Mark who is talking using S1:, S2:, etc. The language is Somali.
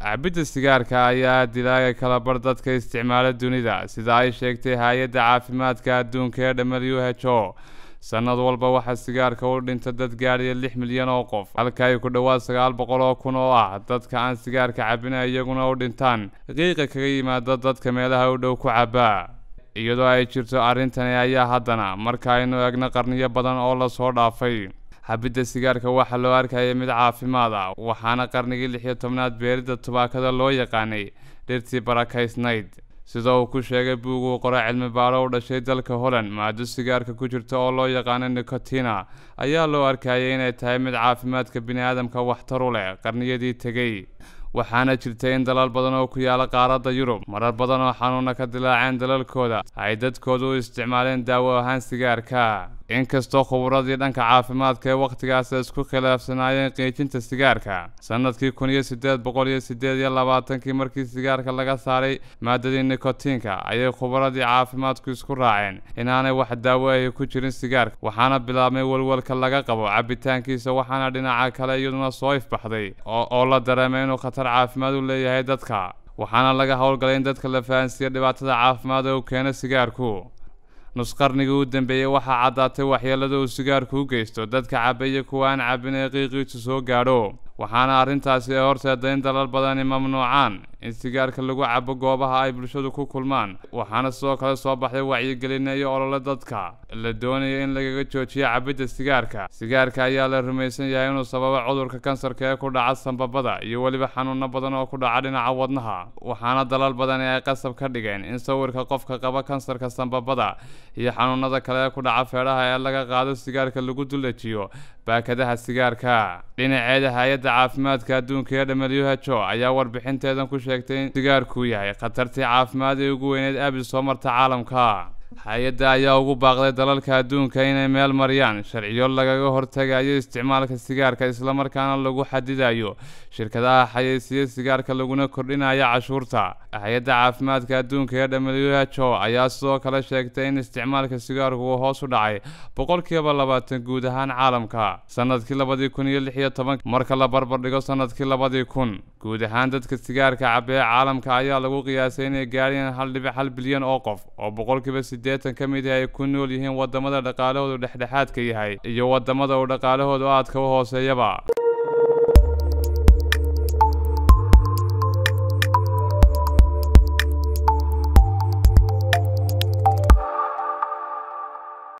S1: cabidda sigaarka ayaa dilaaga kala bar dadka isticmaala dunida sida ay sheegtay hay-adda caafimaadka adduunka ee w h o sanad walba waxaa sigaarka u dhinta dad gaadhaya lix milyan oo qof halka ay ku dhowaad sagaal boqol oo kun oo ah dadka aan sigaarka cabina iyaguna u dhintaan qiiqa kaga yimaada dadka meelaha u dhow ku cabaa iyadoo ay jirto arrintani ayaa haddana marka aynu eegno qarniyo badan oo lasoo dhaafay xabidda sigaarka waxaa loo arkaya mid caafimaad ah waxaana qarnigii lix iyo tobnaad beeridda tubaakada loo yaqaanay dhirtii barakaysnayd sida uu ku sheegay buug uu qoro cilmi baaro u dhashay dalka holland maado sigaarka ku jirta oo loo yaqaano nicotina ayaa loo arkayay inay tahay mid caafimaadka bini-aadamka waxtar u leh qarniyadii tegey waxaana jirta in dalal badan oo ku yaala qaaradda yurub marar badan oo xanuuna ka dilaaceen dalalkooda ay dadkoodu u isticmaaleen daawo ahaan sigaarka inkastoo khuburadii dhanka caafimaadka ee wakhtigaas isku khilaafsanaayeen qiijinta sigaarka sanadkii kun iyo sideed boqol iyo sideed iyo labaatankii markii sigaarka laga saaray maadadii nikotiinka ayay khubaradii caafimaadku isku raaceen inaanay wax daawo ahi ku jirin sigaarka waxaana bilaabmay walwalka laga qabo cabitaankiisa waxaana dhinaca kale iyaduna soo ifbaxday oo la dareemay inuu khatar caafimaad u leeyahay dadka waxaana laga howlgalay in dadka la fahansiiya dhibaatada caafimaad ee uu keeno sigaarku nusqarnigii u dambeeyey waxaa caddaatay waxyeelada uu sigaarku u geysto dadka cabaya kuwa aan cabin ee qiiqiisu soo gaadho waxaana arrintaasi ee horteeda in dalal badani mamnuucaan in sigaarka lagu cabo goobaha ay bulshadu ku kulmaan waxaana sidoo kale soo baxday wacyigelina iyo olole dadka la doonaya in lagaga joojiyo cabidda sigaarka sigaarka ayaa la rumaysan yahay inuu sababo cudurka kansarka ee ku dhaca sambabada iyo weliba xanuuno badan oo ku dhaca dhinaca wadnaha waxaana dalal badani ay qasab ka dhigeen in sawirka qofka qaba kansarka sambabada iyo xanuunada kale ee ku dhaca feedhaha ee laga qaado sigaarka lagu dulejiyo baakadaha sigaarka dhinaceeda hay-adda caafimaadka adduunka ee w h o ayaa warbixinteedan ku sheegtay in sigaarku yahay khatartii caafimaad ee ugu weyneed abi soo marta caalamka hay-adda ayaa ugu baaqday dalalka adduunka inay meel mariyaan sharciyo lagaga hortagayo isticmaalka sigaarka islamarkaana lagu xadidayo shirkadaha xayeysiiya sigaarka laguna kordhinayo cashuurta hay-adda caafimaadka adduunka ee w h o ayaa sidoo kale sheegtay in isticmaalka sigaarku uu hoos u dhacay boqolkiiba labaatan guud ahaan caalamka sanadkii labadii kun iyo lix iyo toban marka la barbardhigo sanadkii labadii kun guud ahaan dadka sigaarka cabee caalamka ayaa lagu qiyaasay inay gaadhiyeen hal dhibic hal bilyan oo qof oo boqolkiiba siddeetan ka mid ah ay ku nool yihiin wadamada dhaqaalahoodu dhexdhexaadka yahay iyo wadamada uu dhaqaalahoodu aadka u hooseeyaba